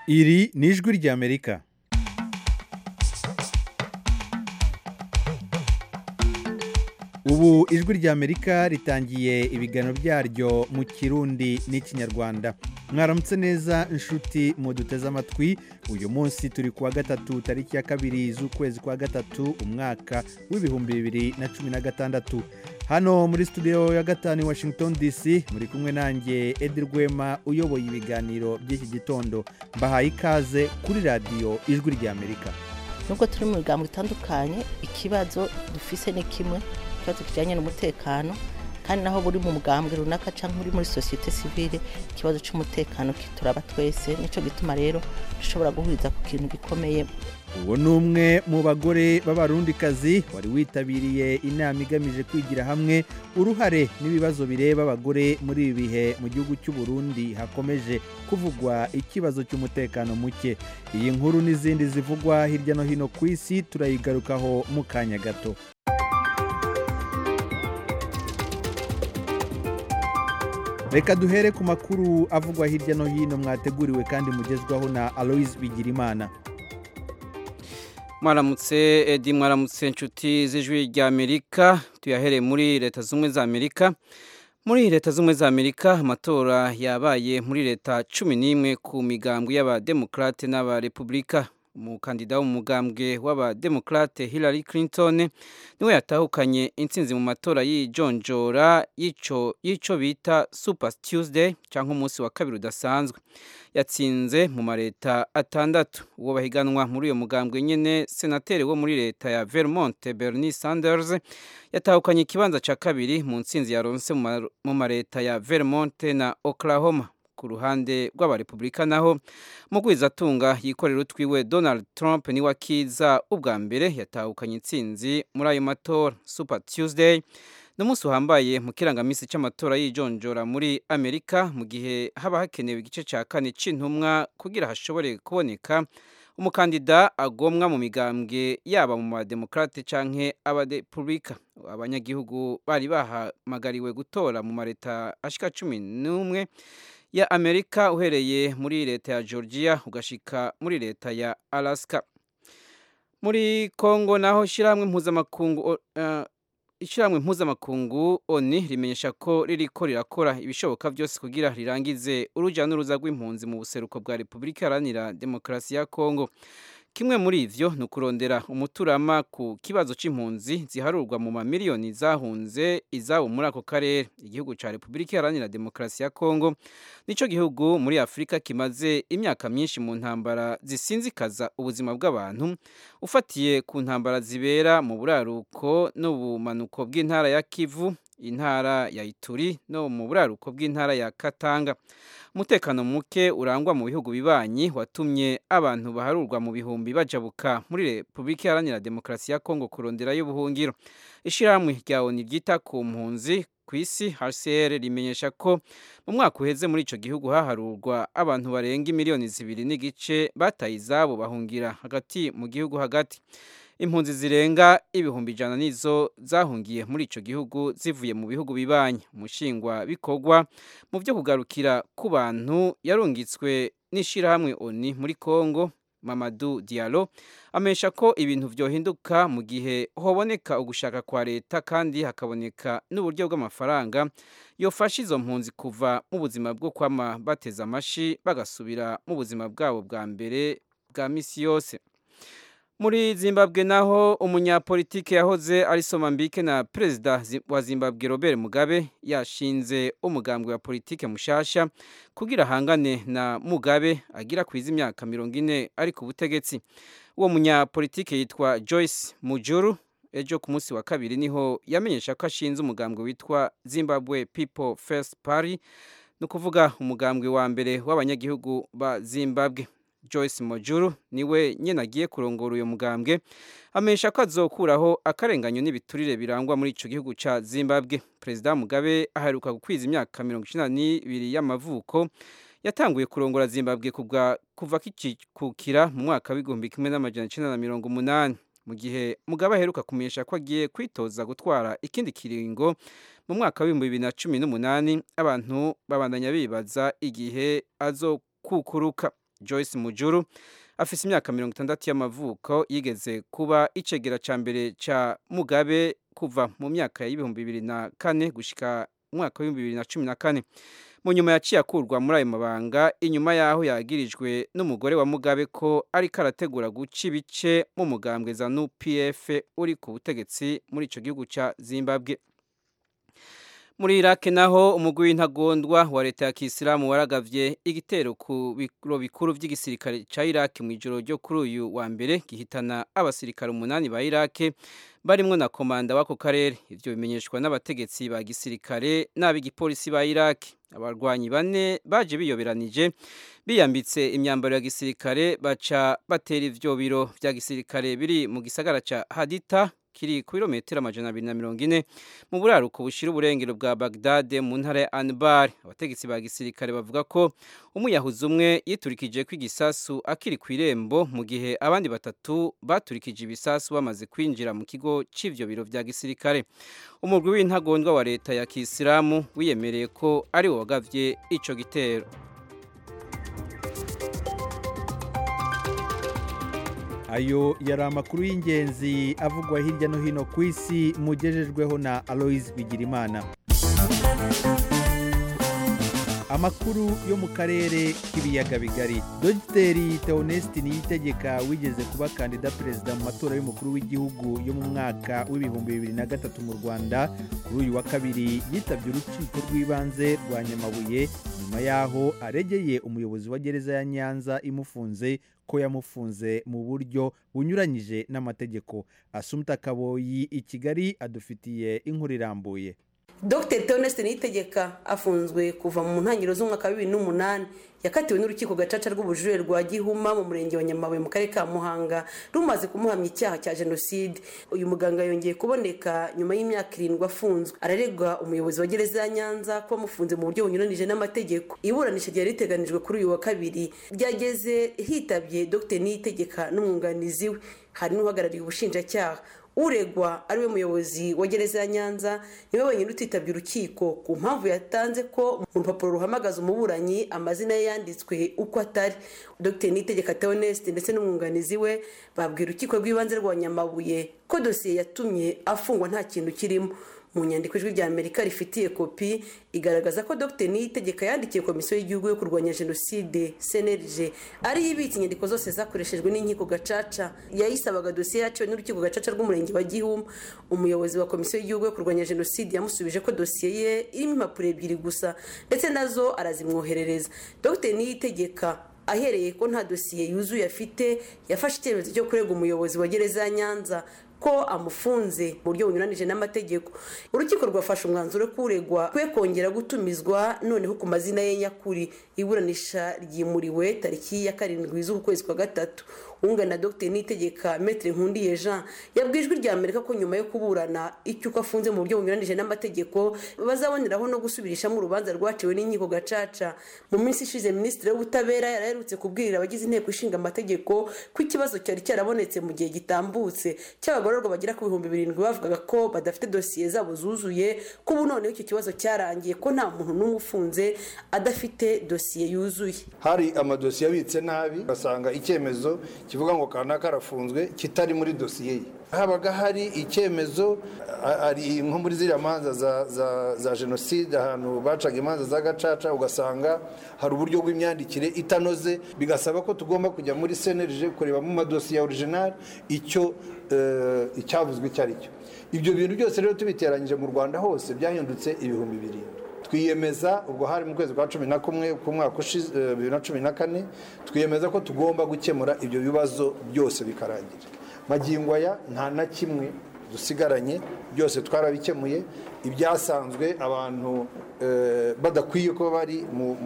iri ni ijwi ry'amerika ubu ijwi ry'amerika ritangiye ibiganiro byaryo mu kirundi n'ikinyarwanda mwaramutse neza inshuti muduteze amatwi uyu munsi turi kuwa gatatu tariki ya kabiri z'ukwezi kwa gatatu umwaka w'ibihumbi bibiri na cumi na gatandatu hano muri studio ya gatanu i washington dc muri kumwe nanjye edi rwema uyoboye ibiganiro by'iki gitondo mbahaye ikaze kuri radiyo ijwi ry'amerika nubwo turi mu bigango bitandukanye ikibazo dufise ni kimwe ikibazo kijyanye n'umutekano kandi naho buri mu mugambwe runaka cyangwa uri muri sosiyete sivile ikibazo cy'umutekano kituraba twese nicyo gituma rero dushobora guhuriza ku kintu gikomeye uwo ni umwe mu bagore b'abarundikazi wari witabiriye inama igamije kwigira hamwe uruhare n'ibibazo bireba abagore muri ibi bihe mu gihugu cy'u Burundi hakomeje kuvugwa ikibazo cy'umutekano muke iyi nkuru n'izindi zivugwa hirya no hino ku isi turayigarukaho mu kanya gato reka duhere ku makuru avugwa hirya no hino mwateguriwe kandi mugezwaho na aloise bigirimana mwaramutse edi mwaramutse inshuti z'ijwi ry'amerika tuyahereye muri leta z'ubumwe za amerika muri leta z'ubumwe za amerika amatora yabaye muri leta cumi n'imwe ku migambwe y'abademokarate n'abarepubulika umukandida w'umugambwe w'abademokarate hillary clinton niwe yatahukanye intsinzi mu matora y'ijonjora y'icyo bita super tuesday cyangwa umunsi wa kabiri udasanzwe yatsinze mu mareta atandatu uwo bahiganwa muri uyo mugambwe nyine senateri wo muri leta ya vermont bernie sanders yatahukanye ikibanza cya kabiri mu ntsinzi yaronse mu mareta ya vermont na oklahoma ku ruhande rw'abarepubulika naho mugwizatunga yikorera utwiwe donald trump niwe akiza ubwa mbere yatahukanye intsinzi muri ayo matora super tuesday ni umunsi uhambaye mu kirangamisi cy'amatora y'ijonjora muri amerika mu gihe haba hakenewe igice cya kane cy'intumwa kugira hashobore kuboneka umukandida agomwa mu migambwe yaba mu bademokarate cyangwa abadepubulika abanyagihugu bari bahamagariwe gutora mu mareta ashika cumi n'umwe ya amerika uhereye muri leta ya georgia ugashika muri leta ya alaska muri congo naho ishyirahamwe mpuzamakungu uh, ishyirahamwe mpuzamakungu oni rimenyesha ko ririko rirakora ibishoboka byose kugira rirangize urujya n'uruza rw'impunzi mu buseruko bwa repubulika iharanira demokarasi ya kongo kimwe muri ivyo ni ukurondera umuturama ku kibazo c'impunzi ziharurwa mu mamiliyoni zahunze izabo muri ako karere igihugu ca repubulika iharanira demokarasi ya kongo nico gihugu muri afurika kimaze imyaka myinshi mu ntambara zisinzikaza ubuzima bw'abantu ufatiye ku ntambara zibera mu buraruko n'ubumanuko bw'intara ya kivu intara ya ituri no mu buraruko bw'intara ya katanga umutekano muke urangwa mu bihugu bibanyi watumye abantu baharurwa mu bihumbi bajabuka muri repubulika iharanira demokarasi ya kongo kuronderayo ubuhungiro ishyirahamwe rya oni ryita ku mpunzi ku isi hcr rimenyesha ko mu mwaka uheze muri icyo gihugu haharurwa abantu barenga miliyoni zibiri n'igice bataye izabo bahungira hagati mu gihugu hagati impunzi zirenga ibihumbi ijana nizo zahungiye muri icyo gihugu zivuye mu bihugu bibanyi umushingwa bikorwa mu byo kugarukira ku bantu yarungitswe n'ishyirahamwe oni muri congo mamadu dialo amenyesha ko ibintu byohinduka mu gihe hoboneka ugushaka kwa leta kandi hakaboneka n'uburyo bw'amafaranga yofasha izo mpunzi kuva mu buzima bwo kwama bateza amashi bagasubira mu buzima bwabo bwa mbere bwa misi yose muri zimbabwe naho umunyapolitike yahoze ari somambike na perezida wa zimbabwe robert mugabe yashinze umugambwe wa politike mushasha kugira ahangane na mugabe agira kwiza imyaka mirongo ine ari ku butegetsi uwo munyapolitike yitwa joyce mujuru ejo ku munsi wa kabiri niho yamenyesha ko ashinze umugambwe witwa zimbabwe people first party ni ukuvuga umugambwe wa mbere w'abanyagihugu ba zimbabwe joyce mojuru niwe nyine agiye kurongora uyu mugambwe amenyesha ko azokuraho akarenganyo n'ibiturire birangwa muri icyo gihugu cya zimbabwe perezida mugabe aheruka gukwiza imyaka mirongo icyenda n'ibiri y'amavuko yatanguye kurongora zimbabwe kuva kikikukira mu mwaka w'igihumbi kimwe n'amajana icyenda na mirongo umunani mu gihe mugabe aheruka kumenyesha ko agiye kwitoza gutwara ikindi kiringo mu mwaka w'ibihumbi bibiri na cumi n'umunani abantu babandanya bibaza igihe azokukuruka joyce mujuru afise imyaka mirongo itandatu y'amavuko yigeze kuba icegera ca mbere ca mugabe kuva mu myaka y'ibihumbi bibiri na kane gushika umwaka w'ibihumbi bibiri na cumi na kane mu nyuma yaciye akurwa muri ayo mabanga inyuma y'aho yagirijwe n'umugore wa mugabe ko ariko arategura guca ibice mu mugambwe za nupf uri ku butegetsi muri ico gihugu ca zimbabwe muri iraki naho umugwi w'intagondwa wa leta ya kisilamu waragavye igitero ku biro bikuru vy'igisirikare ca iraki mu ijoro ryo kuri uyu wa mbere gihitana abasirikare umunani ba iraki barimwo na komanda w'ako karere ivyo bimenyeshwa n'abategetsi ba gisirikare n'ab'igipolisi ba iraki abarwanyi bane baje biyoberanije biyambitse imyambaro ya gisirikare baca batera ivyo biro vya gisirikare biri mu gisagara ca hadita kiri ku birometero amajana abiri na mirongo ine mu buraruko bushira uburengero bwa Baghdad mu ntara ya Anbar abategetsi ba gisirikare bavuga ko umuyahuzi umwe yiturikije ko igisasu akiri ku irembo mu gihe abandi batatu baturikije ibisasu bamaze kwinjira mu kigo c'ivyo biro vya gisirikare umurwi w'intagondwa wa leta ya Kisilamu wiyemereye ko ari wo wagavye ico gitero ayo yari amakuru y'ingenzi avugwa hirya no hino ku isi mugejejweho na aloise bigirimana amakuru yo mu karere k'ibiyaga bigari dogiteri teonesiti niyitegeka wigeze kuba kandida perezida mu matora y'umukuru w'igihugu yo mu mwaka w'ibihumbi bibiri na gatatu mu rwanda kuri uyu wa kabiri yitabye urukiko rw'ibanze rwa nyamabuye nyuma y'aho aregeye umuyobozi wa gereza ya nyanza imufunze ko yamufunze mu buryo bunyuranyije n'amategeko asumta kaboyi i kigali adufitiye inkuru irambuye dr theoneste niyitegeka afunzwe kuva mu ntangiriro z'umwaka wa bibiri n'umunani yakatiwe n'urukiko gacaca rw'ubujurire rwa gihuma mu murenge wa nyamabuye mu karere ka muhanga rumaze kumuhamya icyaha cya jenoside uyu muganga yongeye kuboneka nyuma y'imyaka irindwi afunzwe araregwa umuyobozi wa gereza ya nyanza ko amufunze mu buryo bunyuranije n'amategeko iburanisha ryari riteganijwe kuri uyu wa kabiri ryageze hitabye dr niyitegeka n'umwunganizi we hari n'uhagarariye ubushinjacyaha uregwa ariwe muyobozi wa gereza ya nyanza niwe wenyine utitabye urukiko ku mpamvu yatanze ko mu rupapuro ruhamagaza umuburanyi amazina ye yanditswe uko atari dr nitegeka theoneste ndetse n'umwunganizi we babwira urukiko rw'ibanze rwa nyamabuye ko dosiye yatumye afungwa nta kintu kirimo mu nyandiko ijwi rya amerika rifitiye kopi igaragaza ko dr niyitegeka yandikiye komisiyo y'igihugu yo kurwanya jenoside cnlg ariyo ibitse inyandiko zose zakoreshejwe n'inkiko gacaca yayisabaga dosiye yaciwe n'urukiko gacaca rw'umurenge wa gihuma umuyobozi wa komisiyo y'igihugu yo kurwanya jenoside yamusubije ko dosiye ye irimo impapuro ebyiri gusa ndetse nazo arazimwoherereza dr niyitegeka ahereye ko nta dosiye yuzuye afite yafashe icyemezo cyo kurega umuyobozi wa gereza ya nyanza ko amufunze mu buryo bunyuranije n'amategeko urukiko rwafashe umwanzuro ko uregwa kwe kongera gutumizwa noneho ku mazina ye nyakuri iburanisha ryimuriwe tariki ya karindwi z'ukwezi kwa gatatu wungana dr nitegeka metre nkundiye jean yabwiye ijwi rya amerika ko nyuma yo kuburana icyo uko afunze mu buryo bunyuranije n'amategeko bazaboneraho no gusubirishamo urubanza rwaciwe n'inkiko gacaca mu minsi ishize minisitiri w'ubutabera yaraherutse kubwirira abagize inteko ishinga amategeko ko ikibazo cyari cyarabonetse mu gihe gitambutse cy'abagororwa bagera ku bihumbi birindwi bavugaga ko badafite dosiye zabo zuzuye ko ubu noneho icyo kibazo cyarangiye ko nta muntu n'umwe ufunze adafite dosiye yuzuye hari amadosiye abitse nabi ugasanga icyemezo kivuga ngo kanaka arafunzwe kitari muri dosiye ye habaga hari icyemezo ari nko muri ziriya manza za jenoside ahantu bacaga imanza za gacaca ugasanga hari uburyo bw'imyandikire itanoze bigasaba ko tugomba kujya muri senerije kureba mu madosiye ya orijinali icyo icyavuzwe icyo ari cyo ibyo bintu byose rero tubiteranyije mu rwanda hose byahindutse ibihumbi birindwi twiyemeza ubwo hari mu kwezi kwa cumi na kumwe k'umwaka ushize bibiri na cumi na kane twiyemeza ko tugomba gukemura ibyo bibazo byose bikarangira magingo aya nta na kimwe dusigaranye byose twarabikemuye ibyasanzwe abantu badakwiye ko bari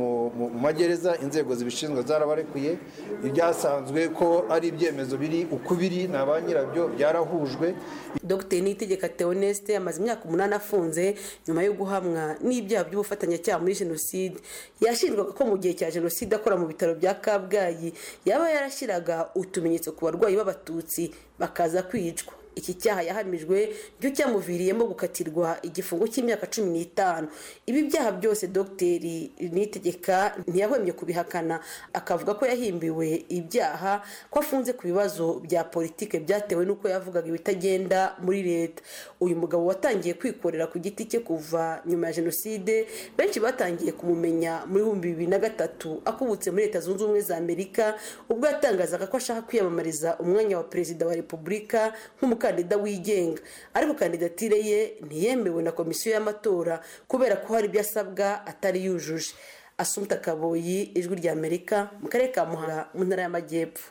mu magereza inzego zibishinzwe zarabarekuye ibyasanzwe ko ari ibyemezo biri uko biri na ba nyirabyo byarahujwe dr nitegeka theoneste amaze imyaka umunani afunze nyuma yo guhamwa n'ibyaha by'ubufatanyacyaha muri jenoside yashinjwaga ko mu gihe cya jenoside akora mu bitaro bya kabgayi yaba yarashyiraga utumenyetso ku barwayi b'abatutsi bakaza kwicwa iki cyaha yahamijwe cyo cyamuviriyemo gukatirwa igifungo cy'imyaka cumi n'itanu ibi byaha byose dogiteri nitegeka ntiyahwemye kubihakana akavuga ko yahimbiwe ibyaha ko afunze ku bibazo bya politike byatewe n'uko yavugaga ibitagenda muri leta uyu mugabo watangiye kwikorera ku giti cye kuva nyuma ya jenoside benshi batangiye kumumenya muri bihumbi bibiri na gatatu akubutse muri leta zunze ubumwe za amerika ubwo yatangazaga ko ashaka kwiyamamariza umwanya wa perezida wa repubulika nk'umukandida wigenga ariko kandidatire ye ntiyemewe na komisiyo y'amatora kubera ko hari ibyo asabwa atari yujuje asumta kaboyi ijwi rya amerika mu karere ka muhanga mu ntara y'amajyepfo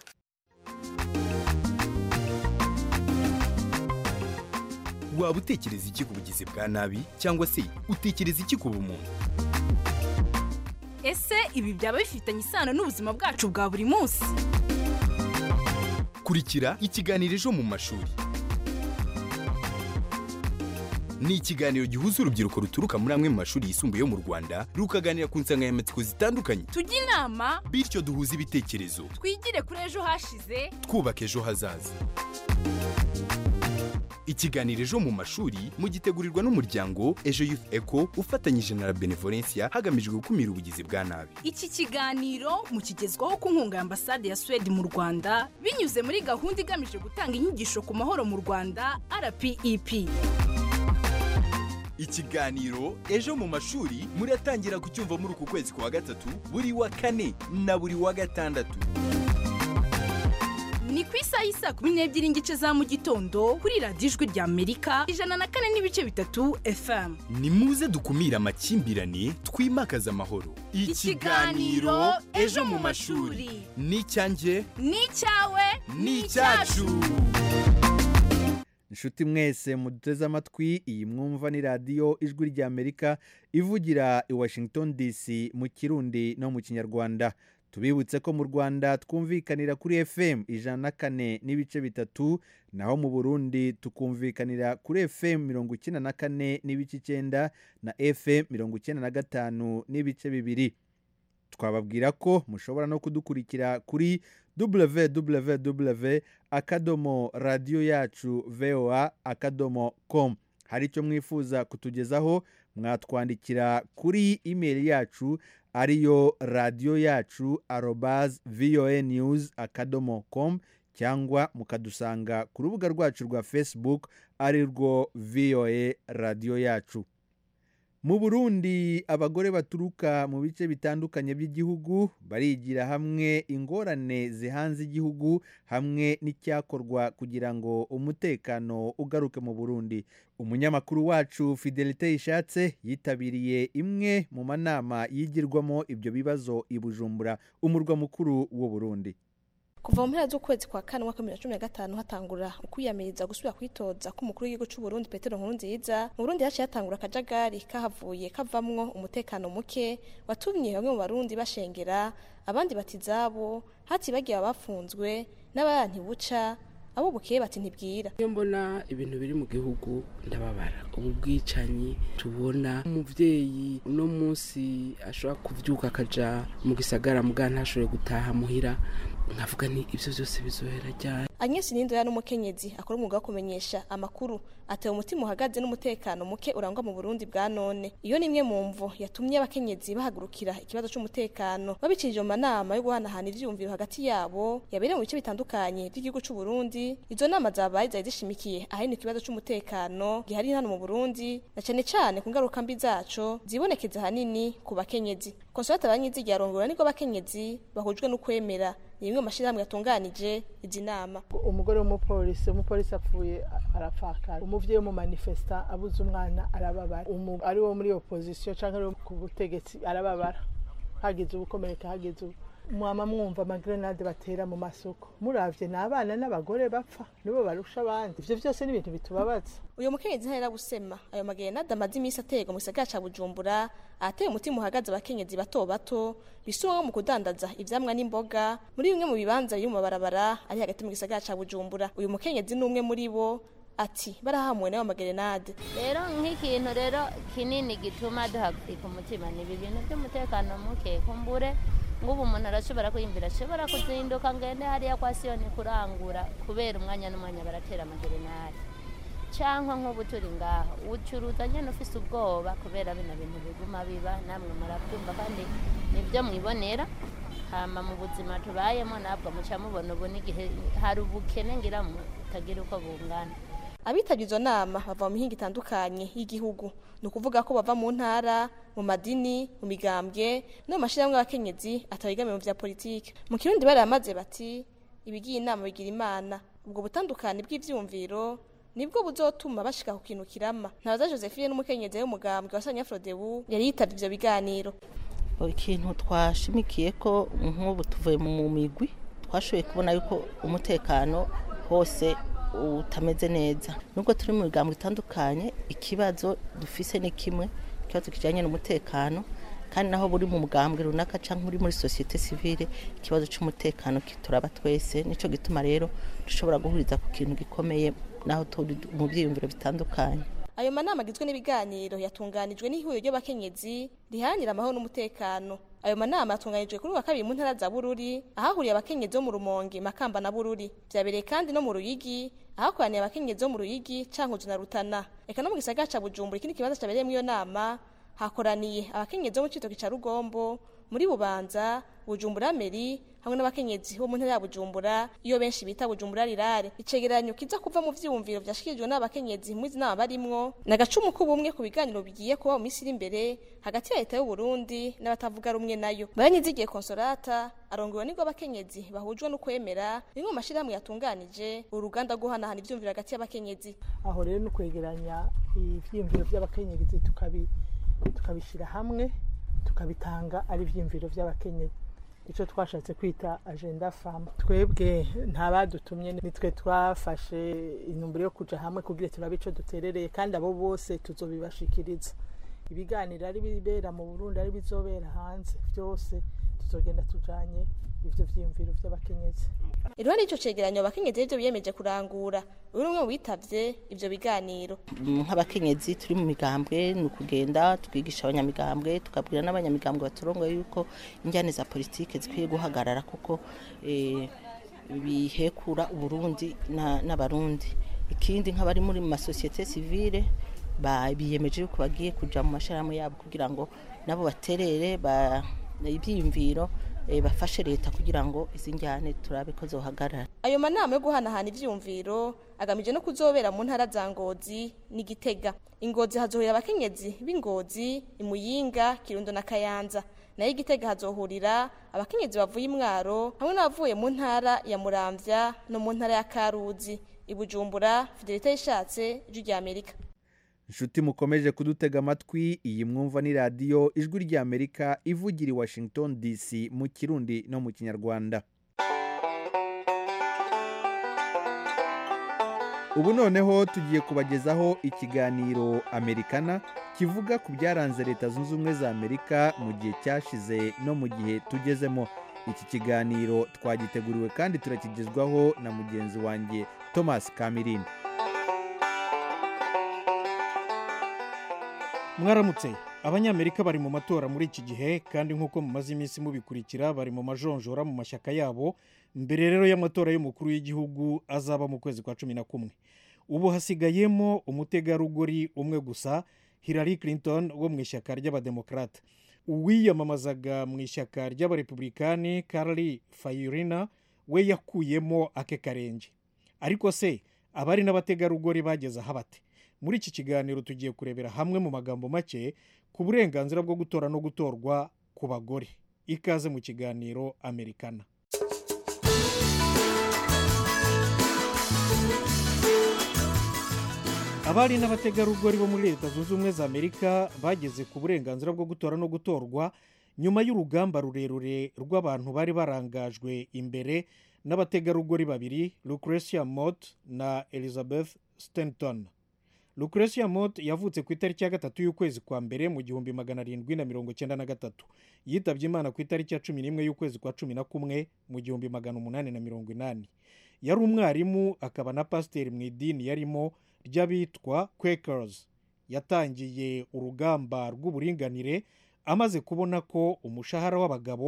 waba utekereza iki ku bugizi bwa nabi cyangwa se utekereza iki ku bumuntu ese ibi byaba bifitanye isano n'ubuzima bwacu bwa buri munsi kurikira ikiganiro ejo mu mashuri ni ikiganiro gihuza urubyiruko ruturuka muri amwe mu mashuri yisumbuye yo mu rwanda rukaganira ku nsanganyamatsiko zitandukanye tujye inama bityo duhuze ibitekerezo twigire kuri ejo hashize twubaka ejo hazaza ikiganiro ejo mu mashuri mugitegurirwa n'umuryango ejo youth eco ufatanyije na la benevolencia hagamijwe gukumira ubugizi bwa nabi iki kiganiro mukigezwaho ku nkunga ya ambasade ya suwede mu rwanda binyuze muri gahunda igamije gutanga inyigisho ku mahoro mu rwanda rpep ikiganiro ejo mu mashuri muratangira kucyumva muri uku kwezi kwa gatatu buri wa kane na buri wa gatandatu ni ku isaha y'isaa kumi n'ebyiri n'igice za mu gitondo kuri radiyo ijwi rya amerika ijana na kane n'ibice bitatu fm ni muze dukumire amakimbirane twimakaze amahoro Ikiganiro Ejo mu Mashuri. ni icyanjye ni icyawe ni icyacu inshuti mwese muduteze amatwi iyi mwumva ni radiyo ijwi rya amerika ivugira i washington dc mu kirundi no mu kinyarwanda tubibutse ko mu rwanda twumvikanira kuri fm ijana na kane n'ibice bitatu naho mu burundi tukumvikanira kuri fm mirongo icyenda na kane n'ibice icyenda na fm mirongo icyenda na gatanu n'ibice bibiri twababwira ko mushobora no kudukurikira kuri www akadomo radiyo yacu voa akadomo com hari icyo mwifuza kutugezaho mwatwandikira kuri imeri yacu ariyo radiyo yacu arobaz voa news akadomo com cyangwa mukadusanga ku rubuga rwacu rwa facebook ari rwo voa radiyo yacu mu burundi abagore baturuka mu bice bitandukanye by'igihugu barigira hamwe ingorane zihanze igihugu hamwe n'icyakorwa kugira ngo umutekano ugaruke mu burundi umunyamakuru wacu fidelite ishatse yitabiriye imwe mu manama yigirwamo ibyo bibazo i bujumbura umurwa mukuru w'u burundi kuva mu mpera z'ukwezi kwa kane umwaka wa bibiri na cumi na gatanu hatangura ukwiyamiriza gusubira kwitoza k'umukuru w'igihugu cy'u Burundi Petero Nkurunziza mu Burundi haciye hatangura akajagari kahavuye kavamwo umutekano muke watumye bamwe mu barundi bashengera abandi bati izabo hatibagiye abafunzwe n'abayanti buca abo bukeye bati ntibwira iyo mbona ibintu biri mu gihugu ndababara ubu bwicanyi tubona umubyeyi uno munsi ashobora kubyuka akaja mu gisagara mugana ntashobore gutaha muhira nkavuga ni ibyo byose bizohera ryari Agnes Nindoya n'umukenyezi akora umwuga wo kumenyesha amakuru atewe umutima uhagaze n'umutekano muke urangwa mu Burundi bwa none iyo ni imwe mu mvo yatumye abakenyezi bahagurukira ikibazo c'umutekano babicirije mu manama yo guhanahana ivyumviro hagati yabo yabereye mu bice bitandukanye by'igihugu c'u Burundi izo nama zabaye zari zishimikiye ahanini ikibazo c'umutekano gihari hano mu Burundi na cane cane ku ngaruka mbi zaco zibonekeza ahanini ku bakenyezi Consolata Banyizigiye arongora niko bakenyezi bahujwe n'ukwemera ni bimwe mu mashyirahamwe yatunganije izi nama umugore w'umupolisi umupolisi apfuye arapfakara umuvyeyi w'umumanifesta abuze umwana arababara Umu- ari wo muri opposition canke ari wo ku butegetsi arababara hagize ubukomereka hagize ubu mwama mwumva amagrenade batera mu masoko muravye ni abana n'abagore bapfa nibo barusha abandi ivyo vyose ni ibintu bitubabaza uyu mukenyezi ntahera gusema ayo magerenade amaze iminsi aterwa mu gisagara ca bujumbura ahateye umutima uhagaze abakenyezi bato bato bisumwa mu kudandaza ivyamwa n'imboga muri bimwe mu bibanza biri mu mabarabara ari hagati mu gisagara ca bujumbura uyu mukenyezi ni umwe muri bo ati barahamuwe n'ayo magerenade rero nk'ikintu rero kinini gituma duhagarika umutima ni ibi bintu by'umutekano muke kumbure nk'ubu umuntu arashobora kwiyumvira ashobora kuzinduka ngende hariya kwa siyoni kurangura kubera umwanya n'umwanya baratera amagerenari cyangwa nk'ubu turi ngaha ucuruza nyine ufise ubwoba kubera bino bintu biguma biba namwe murabyumva kandi nibyo mwibonera hama mu buzima tubayemo ntabwo muca mubona ubu n'igihe hari ubukene ngira mutagira uko bungana abitabye izo nama bava mu mihinga itandukanye y'igihugu ni ukuvuga ko bava mu ntara mu madini mu migambwe no mu mashyirahamwe y'abakenyezi atabigamiye mu bya politiki mu kirundi baramaze bati ibigiye inama bigira imana ubwo butandukane bw'ibyumviro nibwo buzotuma bashika ku kintu kirama ntabaza josephine n'umukenyezi w'umugambwe wa sanyafrodebu yari yitabye ivyo biganiro ikintu twashimikiye ko nk'ubu tuvuye mu migwi twashoboye kubona yuko umutekano hose utameze neza nubwo turi mu bigango bitandukanye ikibazo dufise ni kimwe ikibazo kijyanye n'umutekano kandi naho buri mu mugambwe runaka cyangwa uri muri sosiyete sivile ikibazo cy'umutekano kituraba twese nicyo gituma rero dushobora guhuriza ku kintu gikomeye naho turi mu byiyumviro bitandukanye ayo manama agizwe n'ibiganiro yatunganijwe n'ihuriro ry'abakenyezi riharanira amahoro n'umutekano ayo manama yatunganijwe kuri wa kabiri mu ntara za bururi ahahuriye abakenyezi bo mu rumonge makamba na bururi byabereye kandi no mu ruyigi ahakoraniye abakenyezi bo mu ruyigi cankuzo na rutana eka no mu gisagara ca bujumbura ikindi kibanza cyabereyemo iyo nama hakoraniye abakenyezi bo mu citoki ca rugombo muri bubanza bujumbura meri hamwe n'abakenyezi bo mu ntara ya bujumbura iyo benshi bita bujumbura rirare icegeranyo kiza kuva mu vyiyumviro vyashikirijwe n'abakenyezi muri izi nama barimwo ni agacumu k'ubumwe ku biganiro bigiye kuba mu minsi iri imbere hagati ya leta y'u Burundi n'abatavuga rumwe nayo baranyizigiye konsolata arongowe nibwo abakenyezi bahujwe no kwemera rimwe mu mashirahamwe yatunganije uruganda rwo guhanahana ivyumviro hagati y'abakenyezi aho rero ni kwegeranya ivyiyumviro vy'abakenyezi tukabi tukabishyira hamwe tukabitanga ari ibyiyumviro by'abakenyezi icyo twashatse kwita agenda famu twebwe ntabadutumye nitwe twafashe intumbero yo kujya hamwe kugira turabe icyo duterereye kandi abo bose tuzobibashikiriza ibiganiro ari bibera mu burundi ari bizobera hanze byose tuzogenda tujanye ivyo vyiyumviro vy'abakenyezi iruhande y'ico cegeranyo abakenyezi rivyo biyemeje kurangura uri umwe mu bitavye ivyo biganiro nk'abakenyezi turi mu migambwe ni ukugenda twigisha abanyamigambwe tukabwira n'abanyamigambwe baturongoye yuko injyane za politike zikwiye guhagarara kuko eh, bihekura uburundi na- n'abarundi ikindi nk'abari muri mu masosiyete sivile ba- biyemeje yuko bagiye kuja mu mashirahamwe yabo kugira ngo nabo baterere ba- ivyiyumviro eh, bafashe leta kugira ngo izi njyane turabe ko zohagarara ayo manama yo guhanahana ivyiyumviro agamije no kuzobera mu ntara za ngozi n'igitega ingozi hazohurira abakenyezi b'ingozi imuyinga kirundo na kayanza nayo igitega hazohurira abakenyezi bavuye imwaro hamwe n'abavuye mu ntara ya muramvya no mu ntara ya karuzi ibujumbura fidelite yishatse ijwi rya amerika inshuti mukomeje kudutega amatwi iyi mwumva ni radiyo ijwi ry'amerika ivugira i washington dc mu kirundi no mu kinyarwanda ubu noneho tugiye kubagezaho ikiganiro amerikana kivuga ku byaranze leta zunze ubumwe za amerika mu gihe cyashize no mu gihe tugezemo iki kiganiro twagiteguriwe kandi turakigezwaho na mugenzi wanjye thomas kamirini mwaramutse abanyamerika bari mu matora muri iki gihe kandi nk'uko mumaze iminsi mubikurikira bari mu majonjora mu mashyaka yabo mbere rero y'amatora y'umukuru w'igihugu azaba mu kwezi kwa cumi na kumwe ubu hasigayemo umutegarugori umwe gusa hillary clinton wo mu ishyaka ry'abademokarate uwiyamamazaga mu ishyaka ry'abarepublikani carly fayurina we yakuyemo ake karenge ariko se abari n'abategarugori bageze aha bate muri iki kiganiro tugiye kurebera hamwe mu magambo make ku burenganzira bwo gutora no gutorwa ku bagore ikaze mu kiganiro amerikana abari n'abategarugori bo muri leta zunze ubumwe za amerika bageze ku burenganzira bwo gutora no gutorwa nyuma y'urugamba rurerure rw'abantu bari barangajwe imbere n'abategarugori babiri lucretia mott na elizabeth stanton lucretia mott yavutse ku itariki ya gatatu y'ukwezi kwa mbere mu gihumbi magana arindwi na mirongo cyenda na gatatu yitabye imana ku itariki ya cumi n'imwe y'ukwezi kwa cumi na kumwe mu gihumbi magana umunani na mirongo inani yari umwarimu akaba na pasiteri mu idini yarimo ry'abitwa quakers yatangiye urugamba rw'uburinganire amaze kubona ko umushahara w'abagabo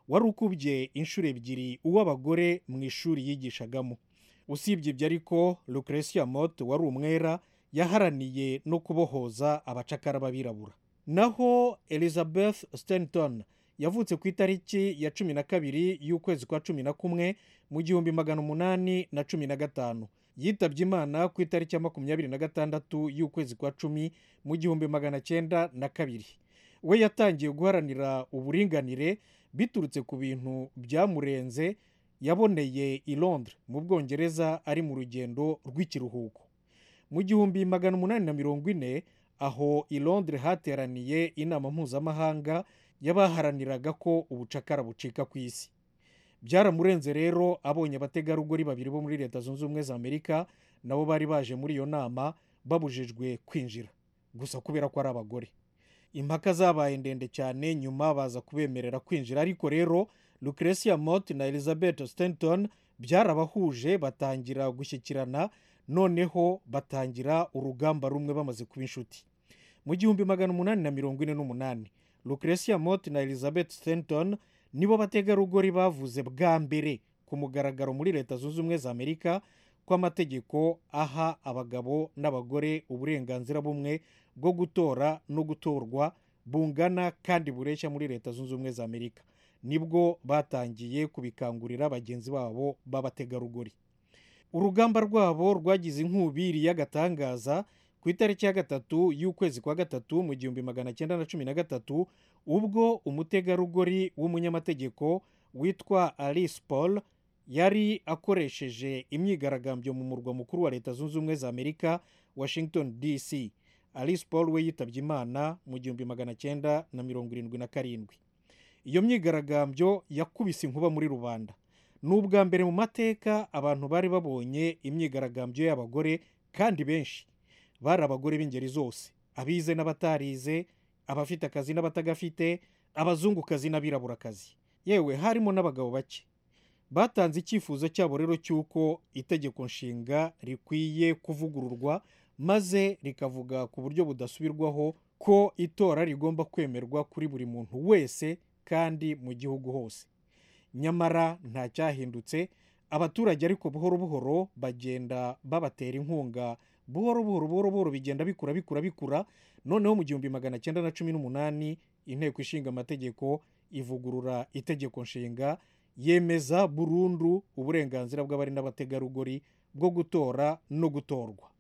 wari ukubye inshuro ebyiri uw'abagore mu ishuri yigishagamo usibye ibyo ariko lucretia mott wari umwera yaharaniye no kubohoza abacakara b'abirabura naho elizabeth stanton yavutse ku itariki ya cumi na kabiri y'ukwezi kwa cumi na kumwe mu gihumbi magana umunani na cumi na gatanu yitabye imana ku itariki ya makumyabiri na gatandatu y'ukwezi kwa cumi mu gihumbi magana cyenda na kabiri we yatangiye guharanira uburinganire biturutse ku bintu byamurenze yaboneye i londres mu bwongereza ari mu rugendo rw'ikiruhuko mu gihumbi magana umunani na mirongo ine aho i londres hateraniye inama mpuzamahanga y'abaharaniraga ko ubucakara bucika ku isi byaramurenze rero abonye abategarugori babiri bo muri leta zunze ubumwe za amerika nabo bari baje muri iyo nama babujijwe kwinjira gusa kubera ko ari abagore impaka zabaye ndende cyane nyuma baza kubemerera kwinjira ariko rero lucretia mott na elizabeth stanton byarabahuje batangira gushyikirana noneho batangira urugamba rumwe bamaze kuba inshuti mu gihumbi magana umunani na mirongo ine n'umunani lucretia mott na elizabeth stanton nibo bategarugori bavuze bwa mbere ku mugaragaro muri leta zunze ubumwe za amerika ko amategeko aha abagabo n'abagore uburenganzira bumwe bwo gutora no gutorwa bungana kandi bureshya muri leta zunze ubumwe za amerika nibwo batangiye kubikangurira bagenzi babo b'abategarugori urugamba rwabo rwagize inkubiri y'agatangaza ku itariki ya gatatu y'ukwezi kwa gatatu mu gihumbi magana cyenda na cumi na gatatu ubwo umutegarugori w'umunyamategeko witwa alice paul yari akoresheje imyigaragambyo mu murwa mukuru wa leta zunze ubumwe za amerika washington dc alice paul we yitabye imana mu gihumbi magana cyenda na mirongo irindwi na karindwi iyo myigaragambyo yakubise inkuba muri rubanda ni ubwa mbere mu mateka abantu bari babonye imyigaragambyo y'abagore kandi benshi bari abagore b'ingeri zose abize n'abatarize abafite akazi n'abatagafite abazungukazi n'abiraburakazi yewe harimo n'abagabo bake batanze icyifuzo cyabo rero cy'uko itegeko nshinga rikwiye kuvugururwa maze rikavuga ku buryo budasubirwaho ko itora rigomba kwemerwa kuri buri muntu wese kandi mu gihugu hose nyamara nta cyahindutse abaturage ariko buhoro buhoro bagenda babatera inkunga buhoro buhoro buhoro buhoro bigenda bikura bikura bikura noneho mu gihumbi magana cyenda na cumi n'umunani inteko ishinga amategeko ivugurura itegeko nshinga yemeza burundu uburenganzira bw'abari n'abategarugori bwo gutora no gutorwa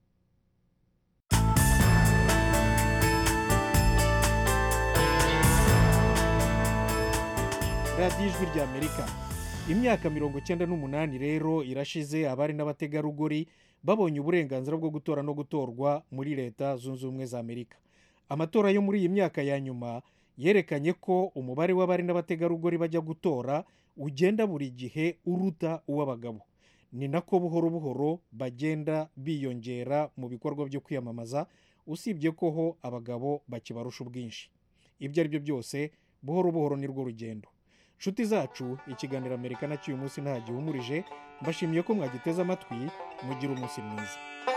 radiyo ijwi ry'amerika imyaka mirongo icyenda n'umunani rero irashize abari n'abategarugori babonye uburenganzira bwo gutora no gutorwa muri leta zunze ubumwe za amerika amatora yo muri iyi myaka ya nyuma yerekanye ko umubare w'abari n'abategarugori bajya gutora ugenda buri gihe uruta uw'abagabo ni nako buhoro buhoro bagenda biyongera mu bikorwa byo kwiyamamaza usibye ko ho abagabo bakibarusha ubwinshi ibyo ari byo byose buhoro buhoro ni rwo rugendo inshuti zacu ikiganiro amerika nacyo uyu munsi nta gihumurije mbashimiye ko mwagiteze amatwi mugira umunsi mwiza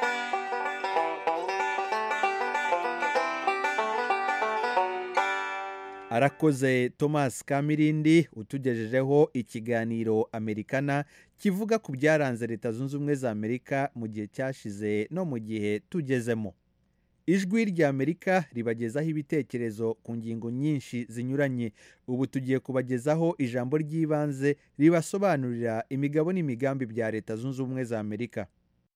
arakoze thomas kamirindi utugejejeho ikiganiro amerikana kivuga ku byaranze leta zunze ubumwe za amerika mu gihe cyashize no mu gihe tugezemo ijwi rya amerika ribagezaho ibitekerezo ku ngingo nyinshi zinyuranye ubu tugiye kubagezaho ijambo ry'ibanze ribasobanurira imigabo n'imigambi bya leta zunze ubumwe za amerika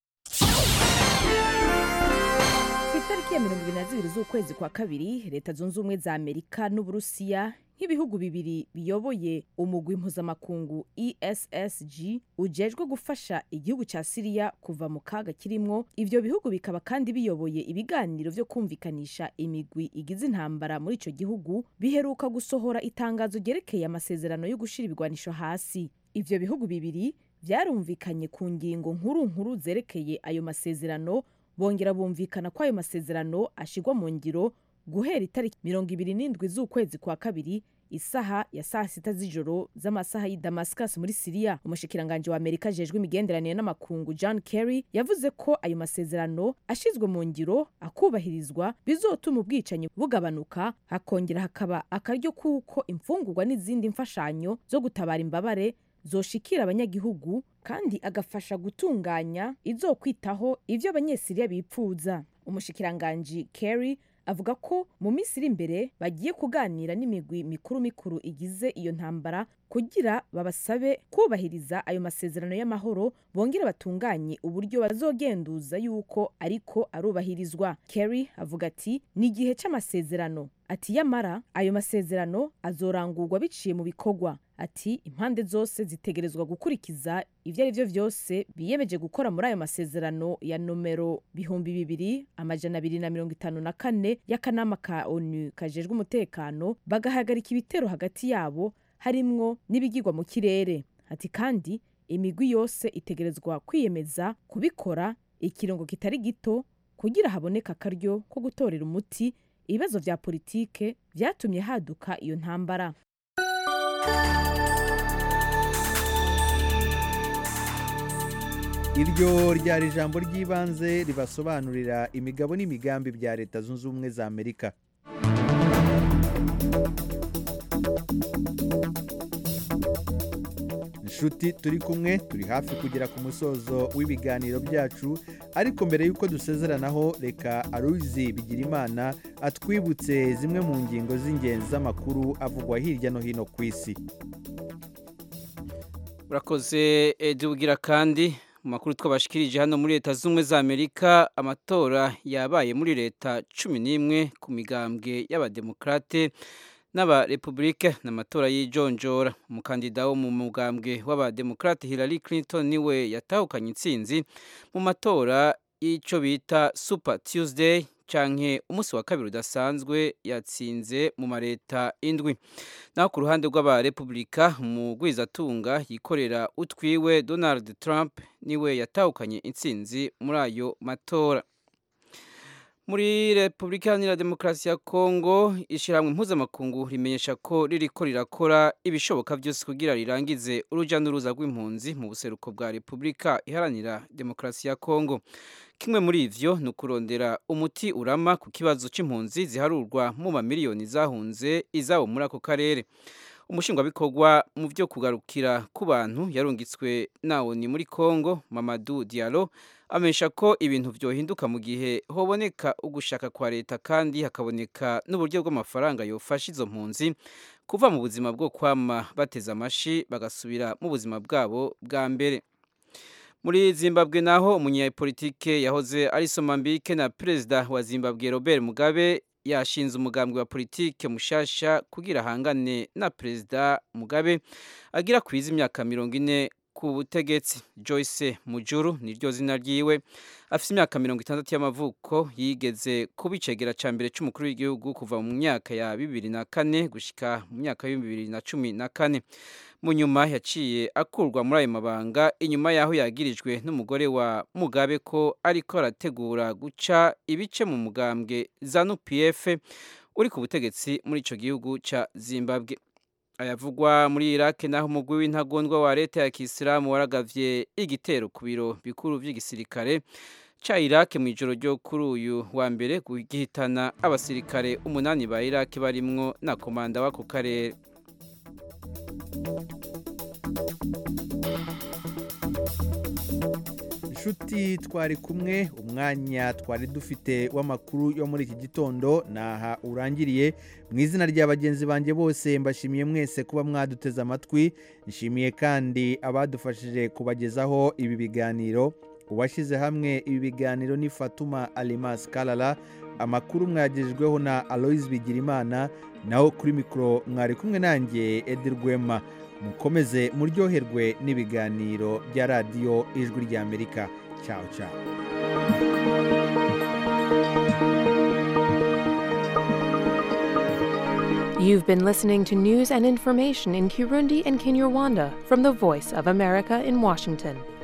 ku itariki ya mirongo ibiri na zibiri z'ukwezi kwa kabiri leta zunze ubumwe za amerika n'uburusiya nk'ibihugu bibiri biyoboye umugwi mpuzamakungu essg ujejwe gufasha igihugu cya siriya kuva mu kaga kirimwo ivyo bihugu bikaba kandi biyoboye ibiganiro vyo kumvikanisha imigwi igize intambara muri ico gihugu biheruka gusohora itangazo ryerekeye amasezerano yo gushira ibigwanisho hasi ivyo bihugu bibiri vyarumvikanye ku ngingo nkuru nkuru zerekeye ayo masezerano bongera bumvikana ko ayo masezerano ashigwa mu ngiro guhera itariki mirongo ibiri n'indwi z'ukwezi kwa kabiri isaha ya saa sita z'ijoro z'amasaha y'i damascus muri siriya umushikiranganji wa amerika ajejwe imigenderanire n'amakungu john kerry yavuze ko ayo masezerano ashizwe mu ngiro akubahirizwa bizotuma ubwicanyi bugabanuka hakongera hakaba akaryo k'uko imfungurwa n'izindi mfashanyo zo gutabara imbabare zoshikira abanyagihugu kandi agafasha gutunganya izokwitaho ivyo abanyesiriya bipfuza umushikiranganji kerry avuga ko mu minsi iri imbere bagiye kuganira n'imigwi mikuru mikuru igize iyo ntambara kugira babasabe kubahiriza ayo masezerano y'amahoro bongere batunganye uburyo bazogenduza yuko ariko arubahirizwa kerry avuga ati ni igihe c'amasezerano ati yamara ayo masezerano azorangurwa biciye mu bikorwa ati impande zose zitegerezwa gukurikiza ibyo ari byo byose biyemeje gukora muri ayo masezerano ya nomero bihumbi bibiri amajana abiri na mirongo itanu na kane y'akanama ka onu kajejwe umutekano bagahagarika ibitero hagati yabo harimwo n'ibigirwa mu kirere ati kandi imigwi yose itegerezwa kwiyemeza kubikora ikiringo kitari gito kugira haboneka akaryo ko gutorera umuti ibibazo vya politike vyatumye haduka iyo ntambara iryo ryari ijambo ry'ibanze ribasobanurira imigabo n'imigambi bya leta zunze ubumwe za amerika inshuti turi kumwe turi hafi kugera ku musozo w'ibiganiro byacu ariko mbere y'uko dusezeranaho reka aruzi bigira imana atwibutse zimwe mu ngingo z'ingenzi z'amakuru avugwa hirya no hino ku isi urakoze ugira kandi mu makuru twabashikirije hano muri leta z'ubumwe za amerika amatora yabaye muri leta cumi n'imwe ku migambwe y'abademokarate n'abarepubulike ni amatora y'ijonjora umukandida wo mu mugambwe w'abademokarate Hillary Clinton niwe yatahukanye intsinzi mu matora y'icyo bita super tuesday canke umunsi wa kabiri udasanzwe yatsinze mu mareta indwi naho ku ruhande rw'abarepubulika umugwizatunga yikorera utwiwe donald trump niwe yatahukanye intsinzi muri ayo matora muri repubulika iharanira demokarasi ya kongo ishyirahamwe mpuzamakungu rimenyesha ko ririko rirakora ibishoboka byose kugira rirangize urujya n'uruza rw'impunzi mu buseruko bwa repubulika iharanira demokarasi ya kongo kimwe muri ivyo ni ukurondera umuti urama ku kibazo c'impunzi ziharurwa mu mamiliyoni zahunze izabo muri ako karere umushingwabikorwa mu byo kugarukira ku bantu yarungitswe nawo ni muri kongo mamadu dialo amenyesha ko ibintu byohinduka mu gihe hoboneka ugushaka kwa leta kandi hakaboneka n'uburyo bw'amafaranga yofasha izo mpunzi kuva mu buzima bwo kwama bateze amashi bagasubira mu buzima bwabo bwa mbere muri zimbabwe naho umunyapolitike yahoze ari somambike na perezida wa zimbabwe robert mugabe yashinze umugambwe wa politike mushasha kugira ahangane na perezida mugabe agira kwiza imyaka mirongo ine ku butegetsi joyce mujuru niryo zina ryiwe afite imyaka mirongo itandatu y'amavuko yigeze kuba icegera cya mbere cy'umukuru w'igihugu kuva mu myaka ya bibiri na kane gushyika mu myaka ya bibiri na cumi na kane mu nyuma yaciye akurwa muri ayo mabanga inyuma y'aho yagirijwe n'umugore wa mugabe ko ariko arategura guca ibice mu mugambwe zanu pf uri ku butegetsi muri icyo gihugu cya zimbabwe ayavugwa muri iraq naho umugwi w'intagondwa wa leta ya kisilamu waragavye igitero ku biro bikuru by'igisirikare ca iraq mu ijoro ryo kuri uyu wa mbere gihitana abasirikare umunani ba iraq barimwo na komanda w'ako karere inshuti twari kumwe umwanya twari dufite w'amakuru yo muri iki gitondo naha urangiriye mu izina rya bagenzi banjye bose mbashimiye mwese kuba mwaduteze amatwi nshimiye kandi abadufashije kubagezaho ibi biganiro uwashyize hamwe ibi biganiro ni fatuma alimas karara amakuru mwagejejweho na aloise bigirimana naho kuri mikoro mwari kumwe nanjye edi rwema mukomeze muryoherwe n'ibiganiro bya radiyo ijwi ry'amerika cyawe cyawe You've been listening to news and information in Kirundi and Kinyarwanda from the Voice of America in Washington.